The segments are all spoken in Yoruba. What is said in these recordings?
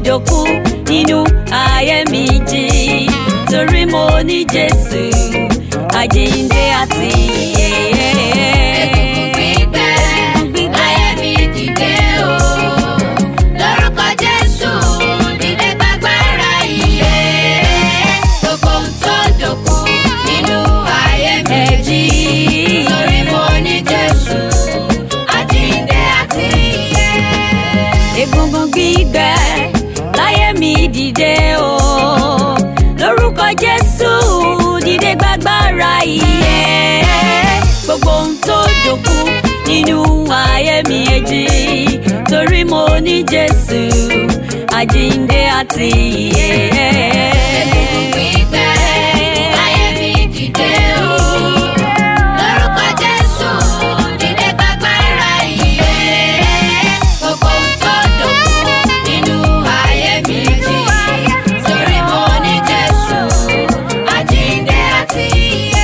dòkú nínú ayé mi jí torí mo ní Jésù àjíǹde àti ìyè. Egungun gbígbẹ, láyé mi dìde o. Lórúkọ Jésù, dìde gbàgbára ìyè. Gbogbo ohun tó dòkú nínú ayé mi jí. Torí mo ní Jésù, àjíǹde àti ìyè. egungun gbígbẹ láyé mi dìde o lórúkọ jésù dìde gbàgbára ìyè gbogbo ohun tó dòkú nínú ayé mi èjì torí mo ní jésù àjíǹde àti ìyè. Egungun gbígbẹ, láyé mi dìde o. Lórúkọ Jésù, dìde gbàgbára ìyè. Gbogbo ohun tó dòkú nínú ayé mi jí. Torí mo ní Jésù, àjíǹde àti ìyè.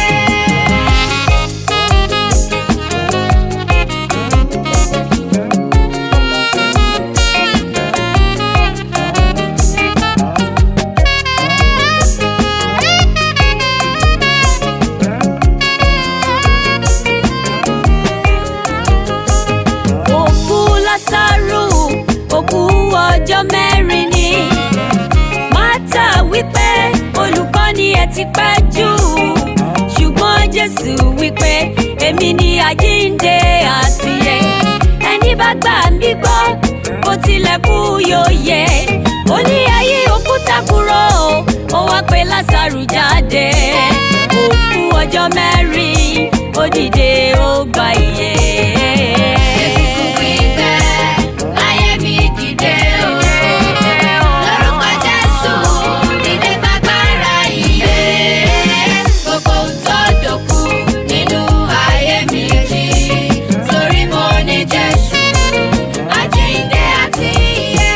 òkú lásàrù òkú ọjọ́ mẹ́rin ni mátà wípé olùkọ́ni ẹ ti pẹ́ jù ṣùgbọ́n jésù wípé èmi ni àjíǹde àtìyè ẹni bá gbà mí gbọ́ bó tilẹ̀ kú yóò yẹ ó ní ayé òkúta kúrò ó wá pé lásàrù jáde òkú ọjọ́ mẹ́rin ó dìde ó gba ìyè. Egungun gbígbẹ, láyé mi dìde o. Lórúkọ Jésù, dìde gbàgbára ìyè. Gbogbo ohun tó dòkú nínú ayé mi jí. Torí mo ní Jésù, àjíǹde àti ìyè.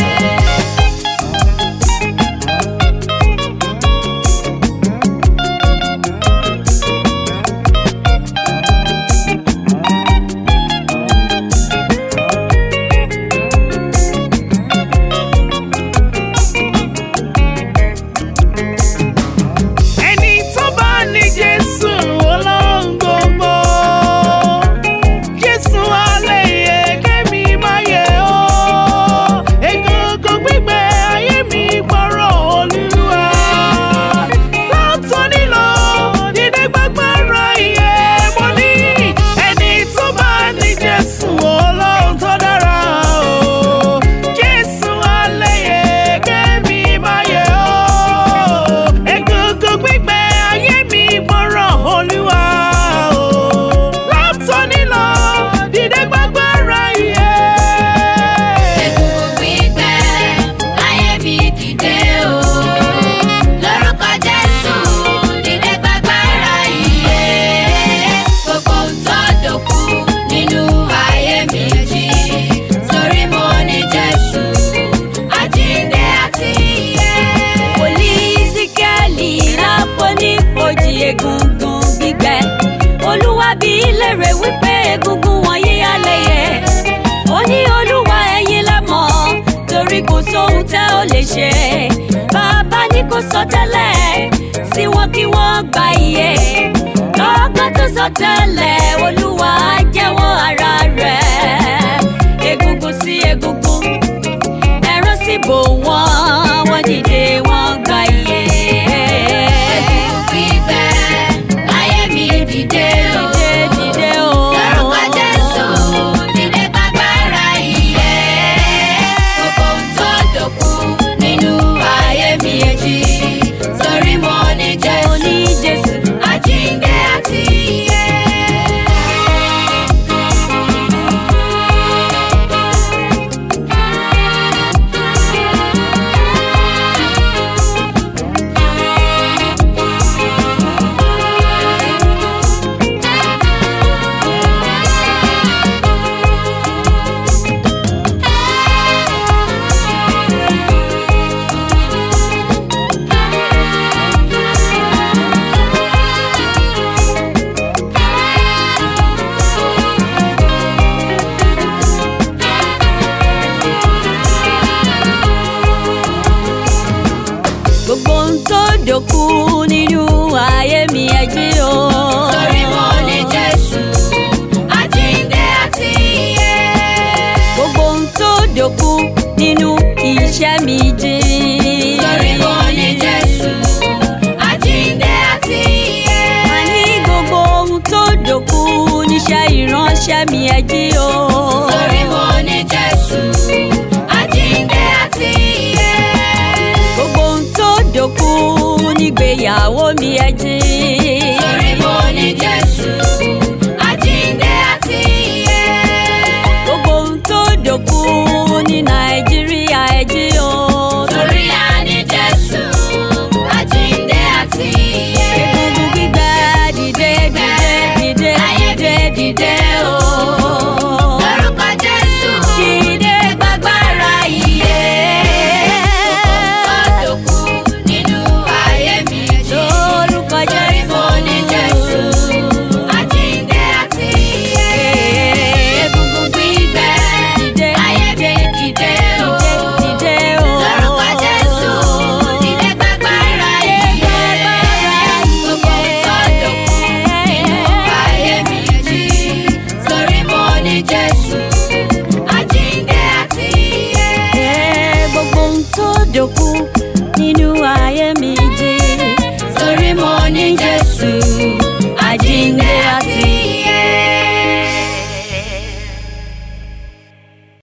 ẹni tó bá ní jésù ọlọ́run gbogbo jésù alẹ́ yẹ kẹ́mi máa yẹ ọ́ egungun gbígbẹ ayé mi gbọ́rọ̀ olúwa látọ̀ nílò dídé gbàgbára iye mo ní ẹni tó bá ní jésù ọlọ́run tó dára o jésù alẹ́ yẹ kẹ́mi máa yẹ ọ́ egungun gbígbẹ ayé mi gbọ́rọ̀ olúwa o látọ̀ nílò dídé gbàgbára iye. Egungun gbígbẹ, láyé mi dìde o. Lórúkọ Jésù, dìde gbàgbára ìyè. Gbogbo ohun tó dòkú nínú ayé mi jí. Torí mo ní Jésù, àjíǹde àti ìyè. wòlíì Síkẹ́lì láfonífojì egungun gbígbẹ olúwa bí lèrè wípé egungun wọ̀nyí alẹ́ yẹ ó ní olúwa ẹ̀yin lẹ mọ̀ torí kò sóhun tẹ́ ò lè ṣe bàbá ní kò sọ tẹ́lẹ̀ sí wọn kí wọ́n gba iye lọ́gbọ́n tó sọ tẹ́lẹ̀ olúwa jẹ́wọ́ ara rẹ̀ egungun sí egungun ẹran sì bò wọ́n wọ́n dìde wọ́n gba iye. Egungun gbígbẹ, láyé mi dìde o. Dìde, dìde o. Lórúkọ Jésù, dìde gbàgbára ìyè. Gbogbo ohun tó dòkú nínú ayé mi èjì. Torí mo ní Mo Jésù, ní Jésù. àjíǹde àti ìyè. dòkú nínú iṣẹ́ mi jìn. Torí mo ní Jésù, àjíǹde àti ìyè. Àní gbogbo ohun tó dòkú níṣẹ́ ìránṣẹ́ mi ẹ jí o. Torí mo ní Jésù, àjíǹde àti ìyè. Gbogbo ohun tó dòkú nígbéyàwó mi ẹ jí. Torí mo ní Jésù, àjíǹde àti ìyè. Gbogbo ohun tó dòkú ní Nàìjíríà ẹ jí o. Torí a ní Jésù, àjíǹde àti ìyè. Egungun gbígbẹ dìde dìde dìde dìde dìde o. Lórúkọ Jésù, Dìde gbàgbára ìyè. Tó dòkú nínú ayé mi jí. lórúkọ Torí mo ní Jésù, Jésù. àjíǹde àti ìyè. Egungun gbígbẹ dìde Ayé mi dìde dìde o. dìde o. Lórúkọ Jésù, dìde gbàgbára ìyè. Gbogbo tó dòkú nínú ayé mi jí. Torí mo ní Jésù, àjíǹde àti ìyè. Gbogbo ohun tó dòkú